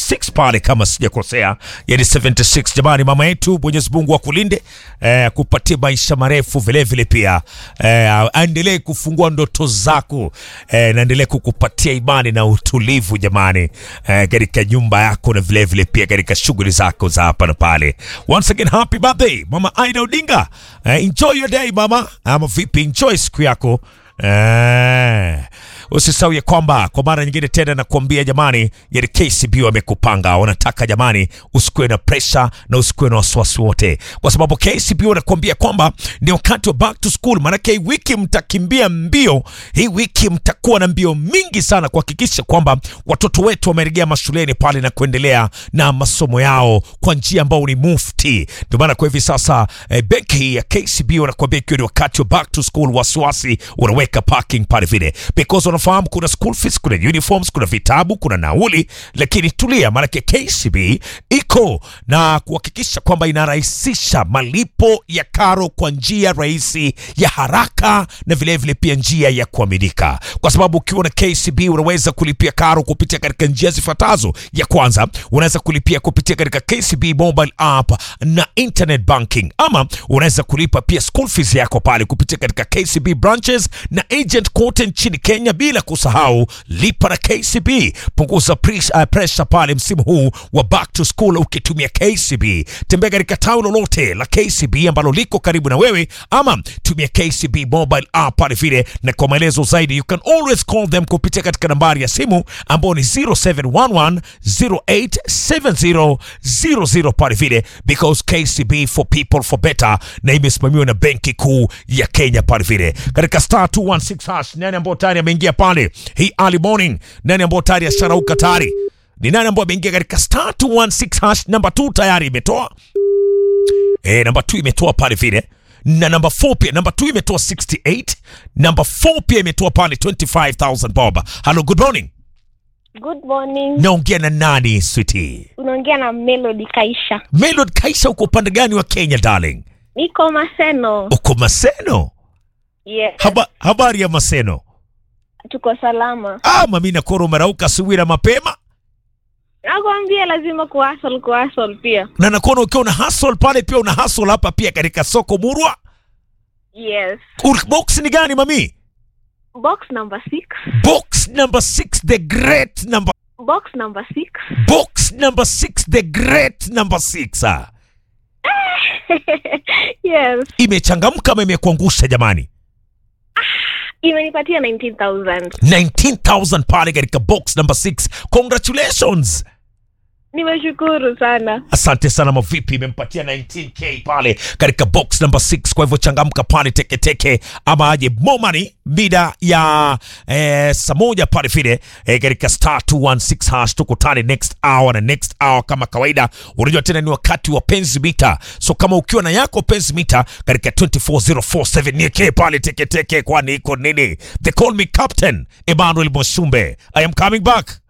76 pale kama sijakosea, yani 76. Jamani, mama yetu Mwenyezi Mungu akulinde eh, kupatia maisha marefu vile vile pia eh, aendelee kufungua ndoto zako eh, naendelee kukupatia imani na utulivu jamani, eh, katika nyumba yako na vile vile pia katika shughuli zako za hapa na pale. Once again happy birthday mama Aida Odinga. Eh, enjoy your day mama, ama vipi? Enjoy siku yako. Eh, usisahau ya kwamba kwa mara nyingine tena nakuambia jamani, yani KCB wamekupanga, wanataka jamani, usikuwe na pressure na usikuwe na wasiwasi wote, kwa sababu KCB wanakuambia kwamba ni wakati wa back to school. Maanake hii wiki mtakimbia mbio, hii wiki mtakuwa na mbio mingi sana kuhakikisha kwamba watoto wetu wamerejea mashuleni pale na kuendelea na masomo yao kwa njia ambayo ni mufti. Ndio maana kwa hivi sasa eh, benki ya KCB wanakuambia ikiwa ni wakati wa back to school, wasiwasi unaweka parking pale vile, because wanafahamu kuna school fees, kuna uniforms, kuna vitabu, kuna nauli, lakini tulia, maanake KCB iko na kuhakikisha kwamba inarahisisha malipo ya karo kwa njia rahisi ya haraka na vilevile vile pia njia ya kuaminika, kwa sababu ukiwa na KCB unaweza kulipia karo kupitia katika njia zifuatazo. Ya kwanza, unaweza kulipia kupitia katika KCB mobile app na internet banking, ama unaweza kulipa pia school fees yako pale kupitia katika KCB branches na agent kote nchini Kenya, bila kusahau lipa na KCB. Punguza pres- uh, pressure pale msimu huu wa back to school ukitumia KCB. Tembea katika tawi lolote la KCB ambalo liko karibu na wewe, ama tumia KCB mobile app pale vile, na kwa maelezo zaidi you can always call them kupitia katika nambari ya simu ambayo ni 0711 087000 pale vile, because KCB for people for better, na imesimamiwa na Benki Kuu ya Kenya pale vile. Katika star 216 hash, nani ambao tayari ameingia pale hii early morning, nani ambao tayari asharauka tayari ni nani ambao ameingia katika star 216 hash? Namba 2 tayari imetoa eh, namba 2 imetoa pale vile na namba 4 pia, namba 2 imetoa 68, namba 4 pia imetoa pale 25000 bob. Hello, good morning. Good morning. Naongea na nani sweetie? Unaongea na Melody Kaisha. Melod Kaisha, uko upande gani wa Kenya darling? Niko Maseno. Uko Maseno? Yes. Haba, habari ya Maseno? Tuko salama. Ah, mami nakoro umerauka asubuhi na mapema Nakwambia lazima kuhustle kuhustle pia. na nakuona ukiwa una hustle pale, pia una hustle hapa pia katika soko Murwa. Yes. Ur- Box ni gani mami? Box number 6. Box number 6 the great number Box number 6. box number 6 the great number 6 ah. yes. Imechangamka ama imekuangusha jamani? Imenipatia 19,000. 19000 pale katika box number 6. Congratulations. Nimeshukuru sana. Asante sana mavipi, imempatia 19k pale katika box number 6. Kwa hivyo changamka pale teketeke, ama aje momani mida ya eh, saa moja pale vile eh, katika star 216 hash. Tukutane next hour na next hour kama kawaida. Unajua tena ni wakati wa penzi mita, so kama ukiwa na yako penzi mita katika 24047 nieke pale teketeke, kwani iko nini? They call me Captain Emmanuel Moshumbe. I am coming back.